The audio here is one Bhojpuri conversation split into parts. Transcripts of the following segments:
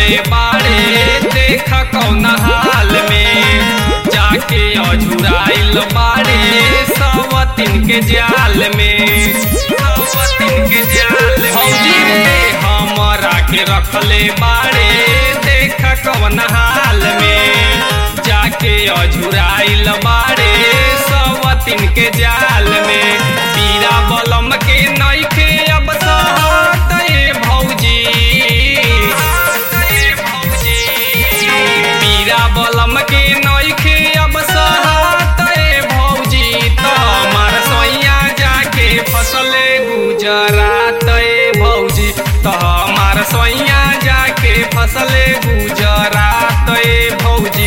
रखले बाड़े देख कौन हाल में जाके अझुराइल बाड़े सवतिन के जाल में सवतिन के जाल भौजी रे हमरा के रखले बाड़े देख कौन हाल में जाके अझुराइल बाड़े सवतिन के जाल में पीरा बलम के नइखे अब सहत ए भौजी पीरा बलम के नइखे अब सहत ए भौजी त हमार सैया जाके फसले गुजरात ए भौजी त हमार सैया जाके फसले गुजरात ए भौजी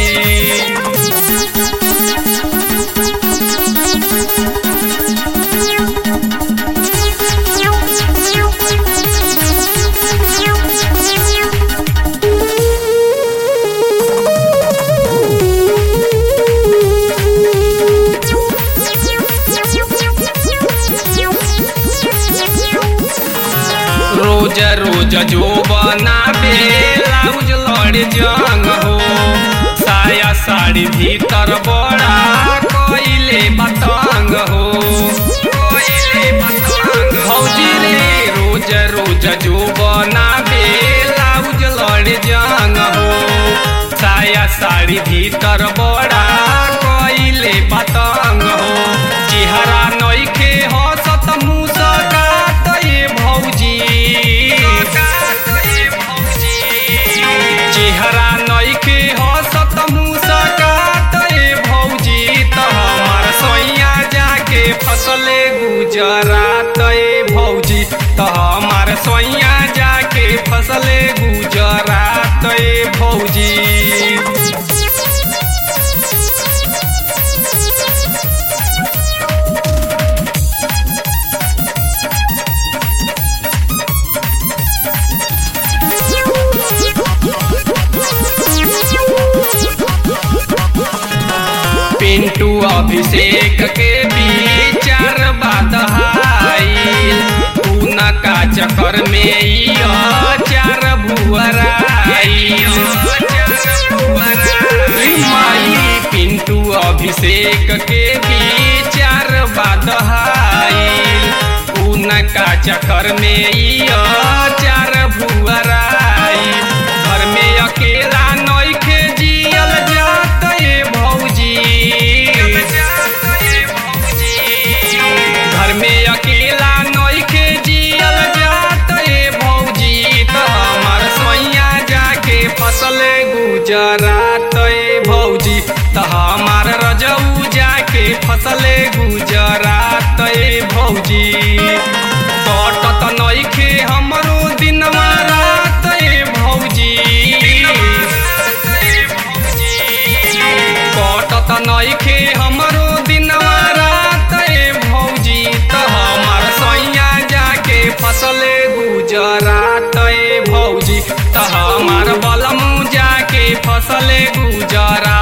रोज रोज जो बनाबे लाउज लड़ जंग हो साया साड़ी भीतर बड़ा कोइले बतंग हो कोइले बतंग भौजी रे रोज रोज जो बनाबे लाउज लड़ जंग हो साया साड़ी भीतर बड़ा कोइले बतंग हो चेहरा नइखे हंसत मुस्कात ए भौजी चेहरा नइखे हंसत मुस्कात ए भौजी त हमार सैया जाके फसले गुजरात ए भौजी त हमार सैया जाके फसले गुजरात ए भौजी पिंटू अभिषेक के विचार बदहाइल उनका चक्कर में ई चार भुअराइल माई पिंटू अभिषेक के विचार बदहाइल उनका चक्कर में ई चार भुअराइल घर में अकेला नइखे जियल जात ए भौजी घर में अकेला नइखे जियल जात ए भौजी त हमार सैया जाके फसले गुजरात ए भौजी त हमार रजऊ जाके फसले गुजरात ए भौजी कटत नइखे हमरो दिनवा रात ए भौजी कटत नइखे हमरो दिनवा रात ए भौजी त हमार सैया जाके फसले गुजरात ए भौजी त हमार बलमू जाके फसले गुजरात